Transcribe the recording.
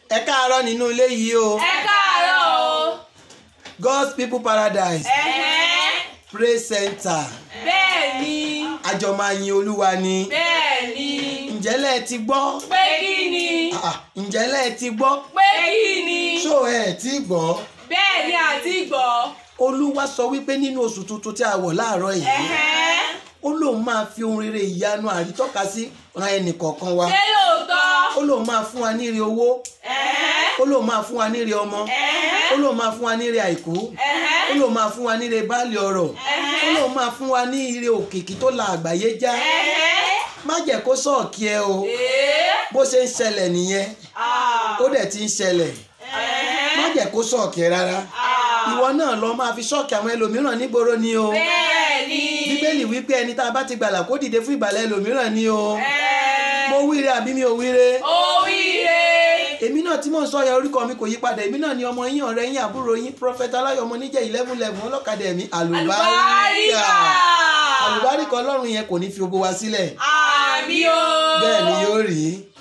ẹ káàárọ̀ nínú ilé yìí o ẹ káàárọ̀ o. God's people paradise ẹ̀hẹ́n. praise center bẹ́ẹ̀ ni àjọ máa yin olúwa ni bẹ́ẹ̀ ni ǹjẹ́ lẹ́ ti gbọ́ pé kí ni Ah, ǹjẹ́ lẹ́ ti gbọ́ pé kí ni ṣó ẹ ti gbọ́ bẹ́ẹ̀ ni àti gbọ́. olúwa sọ wípé nínú oṣù tuntun tí a wọ̀ láàárọ̀ yìí ẹ̀hẹ́n. ó lóun máa fi ohun rere ìyanu àrítọ́ka sí ran ẹnì kọ̀ọ̀kan wa ṣé lóòótọ́. ó lóun máa fún wa ní ire owó ẹ̀hẹ́n. ó lóun máa fún wa ní ire ọmọ ẹ̀hẹ́n. ó lóun máa fún wa ní ire àìkú ẹ̀hẹ́n. ó lóun máa fún wa ní ire báàlì ọrọ̀ ó lóun máa fún wa ní ire òkìkí tó la àgbáyé já ẹ̀hẹ́n. má jẹ́ kó sọ̀ọ̀kì ẹ o Èé. bó ṣe ń ṣẹlẹ̀ nìyẹn Ah. ó dẹ̀ ti ń ṣẹlẹ̀ má ẹ̀hẹ́n. jẹ́ kó sọ̀ọ̀kì ẹ rárá Ah. ìwọ náà lọ máa fi ṣọ́ọ̀kì àwọn ẹlòmíràn nígboro ni o bẹ́ẹ̀ ni. bíbélì wípé ẹni tá a bá ti gbàlà kó dìde fún ìgbàlà ẹlòmíràn ni o ẹ̀ẹ́. mo wíire àbí mi ò wíire oríire. èmi náà tí mò ń sọ yẹn orúkọ mi kò yí padà èmi náà ni ọmọ yín ọ̀rẹ́ yín àbúrò yín prophet aláyọ̀ ọmọ níjẹ́ eleven eleven ọlọ́kadà ẹ̀mí àlùbáríkà àlùbáríkà. àlùbáríkà ọlọ́run yẹn kò ní fi gbogbo wa sílẹ̀ àmì o. bẹ́ẹ̀ ni yóò rí